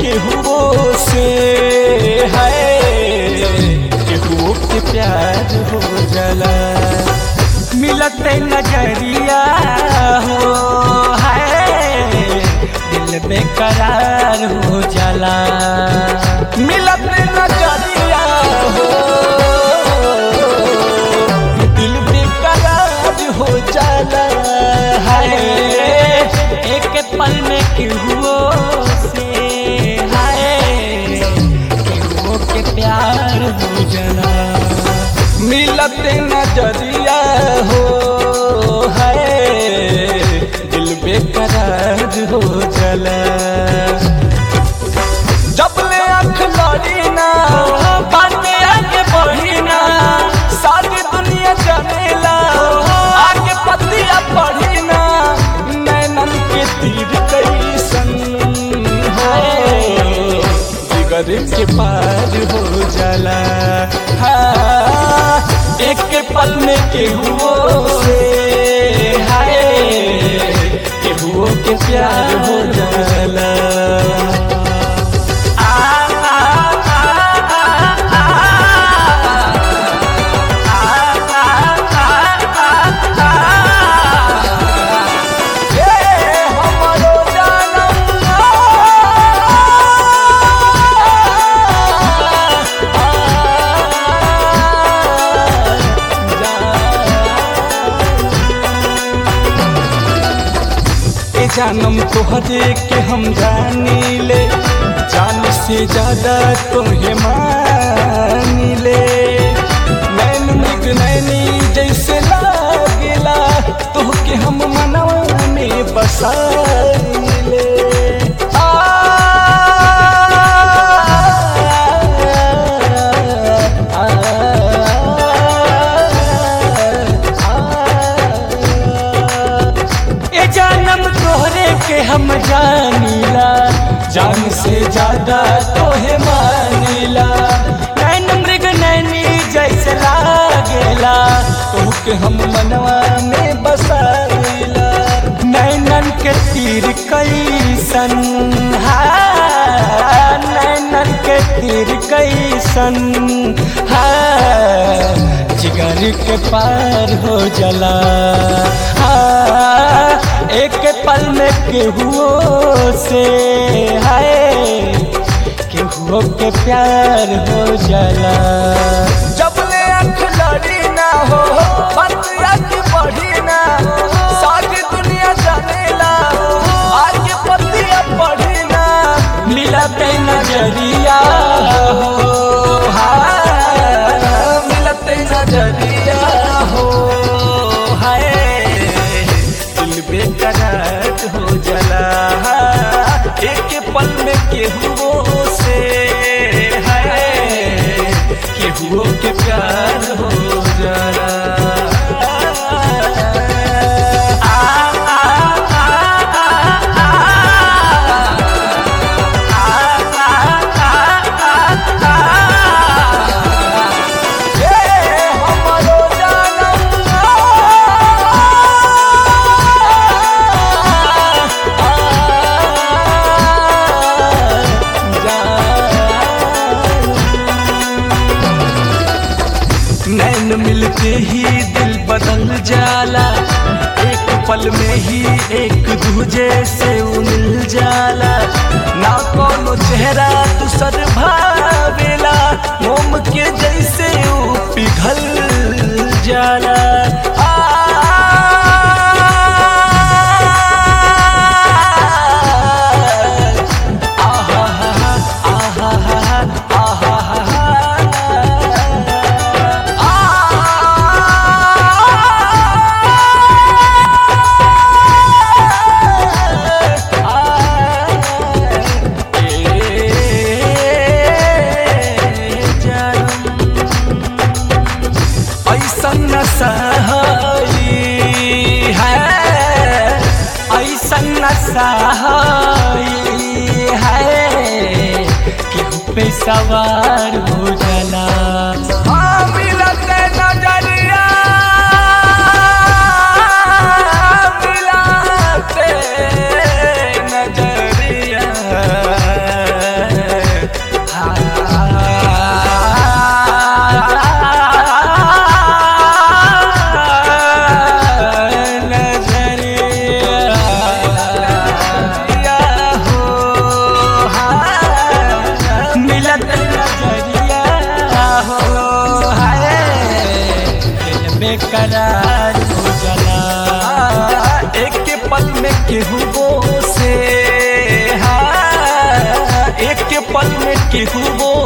केहू से है केहू के प्यार हो जाला मिलत नजरिया हो है दिल बेकरार हो जाला मिलत नजरिया हो दिल बेकरार हो जाला है एक पल में केहू से है केहू के प्यार हो जाला मिलत नजरिया हो है दिल बेकरार हो जाला जब ले आँख लड़ी ना बातें आगे बढ़ी ना सारी दुनिया जनेला आगे पतिया पढ़ी ना नैनन के तीर कैसन हो जिगर के पार हो जाला हाँ एक के पल में केहू से हाय केहू के प्यार हो जाला जानम तोहरे के हम जानी ले जान से ज्यादा तोहे मानी ले नैन मृग नैनी जैसे लागेला तोहके हम मनवा में बसाइले आ, आ, ए जानम तोहरे के हम जानीला जान से ज्यादा तोहे मानीला नैन मृग नैनी जैसे लागेला तोहके हम मनवा में बसाइला नैनन के तीर कैसन हा नैनन के तीर कैसन हा जिगर के पार हो जला हाँ, एक पल में केहू से है केहू के प्यार हो जाला जब ले आँख लड़ी ना हो पतिया की बढ़ी ना सारी दुनिया जानेला आगे पतिया बढ़ी ना मिला पे नजरिया हो हाँ, मिलते नजरिया हो हाय दिल बेकरार हो जला एक पल में केहू से है केहू के प्यार हो जला आ, आ, आ, आ, आ, आ, आ, ये हमरो नैन मिलते ही दिल बदल जाला एक पल में ही एक दूजे से उ मिल जाला ना कोनो चेहरा दूसर भावेला मोम के जैसे उ पिघल जाला आ, आहा, आहा, आहा, ऐसन नशा है ऐसन नशा है केहू पे सवार हो जाला हाँ, मिलते नजरिया मिलते नजरिया बेकरार हो जाला एक पल में केहू से हाँ एक पल में केहू